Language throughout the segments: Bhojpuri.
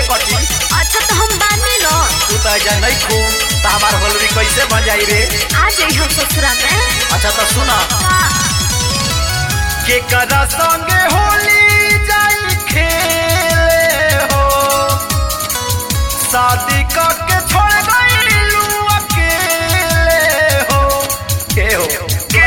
कटी अच्छा तो हम बानी न तू तो ऐजा नहीं खू तो हमार होलरी कैसे बन जाई रे आ जाई हम ससुरा में अच्छा तो सुना के करा संगे होली जाई खेले हो शादी करके छोड़ गईलू अकेले हो के हो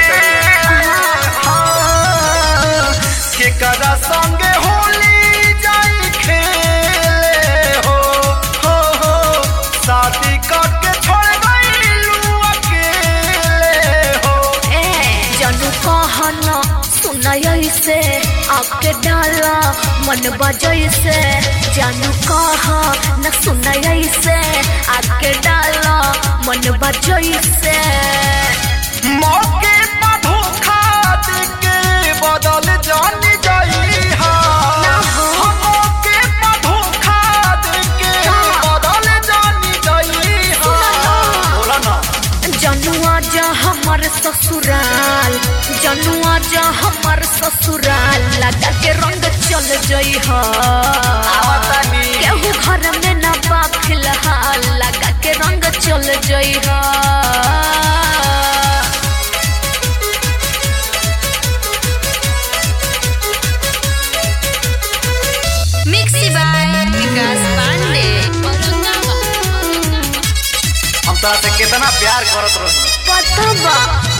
हाँ, के करा संगे होली जाई खेले हो हो हो शादी करके छोड़ गईलू अकेले हो ए जानू कहन सुनय से आके डाला मन बजय से जानू कह न सुनय से आके डाला मन बजय से मौके पर धोखा देके बदल जान जाई हा ना हो। मौके पर धोखा देके का? बदल जान जाई हा सुना ना। बोला ना जनुआ जा हमर ससुराल जनुआ जा हमर ससुराल लगा के रंग चल जई ह आवतानी केहू घर में न बा फिलहाल लगा के रंग चल जई ह मिक्सी बाय विकास पांडे हम तोरा से कितना प्यार करत रही पता बा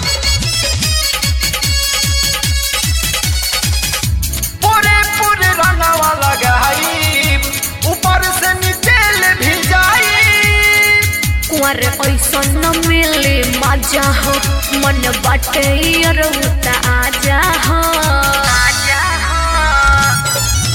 पूरे पूरे रंगवा लगाई ऊपर से नीचे ले भी जाई कुंवर ऐसा न मिले मजा हो मन बाटे रउता आजा हो आजा हो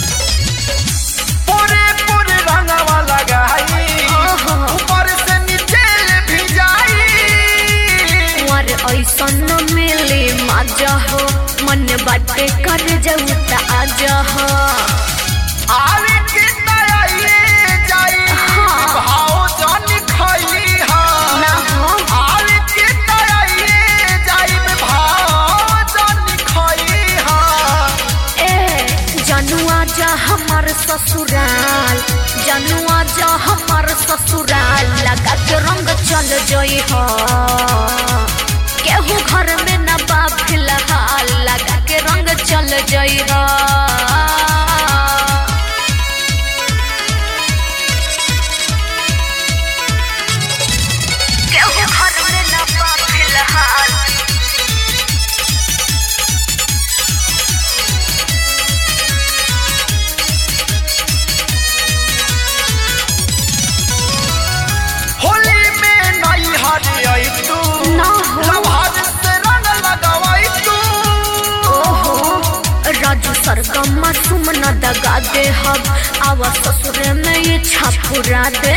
पूरे पूरे रंगवा लगाई ओहो। ऊपर से नीचे ले भी जाई कुंवर ऐसा न मिले मजा हो मन बाटे कर जाऊ त आजा हो आवे के तयाइए जाई हाँ। भाव जान खाई हा ना हो आवे के तयाइए जाई भाव जान खाई हा ए जनुआ जा हमर ससुराल जनुआ जा हमर ससुराल लगा के रंग चल जई हो केहू घर में न बा फिलहाल लगा के रंग चल जई हो केहू घर में न बा फिलहाल होली में नई हरी आई तू ना हो। लभार से रंग लगावाई तू ओहो राजू सरगम सुमन दगा दे हब आवा ससुर में ये छापुरा दे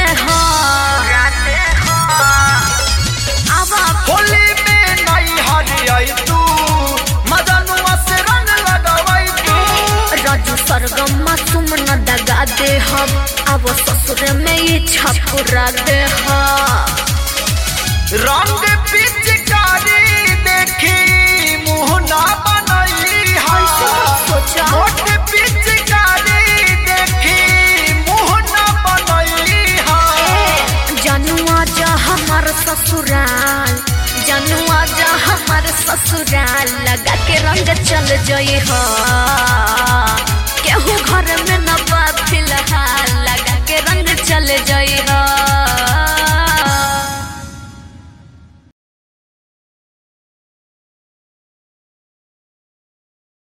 आवा होली में नई हरी आई तू मदनुआ से रंग लगावाई तू राजू सरगम सुमन दगा दे हब आवा ससुर में ये छापुरा दे रंग पिचकारी देखी मुंह ना बनई हा ऐसे मत सोचा। मोट पिचकारी देखी मुंह ना बनई हा जनुआ जा हमर ससुराल जनुआ जा हमर ससुराल लगा के रंग चल जई हो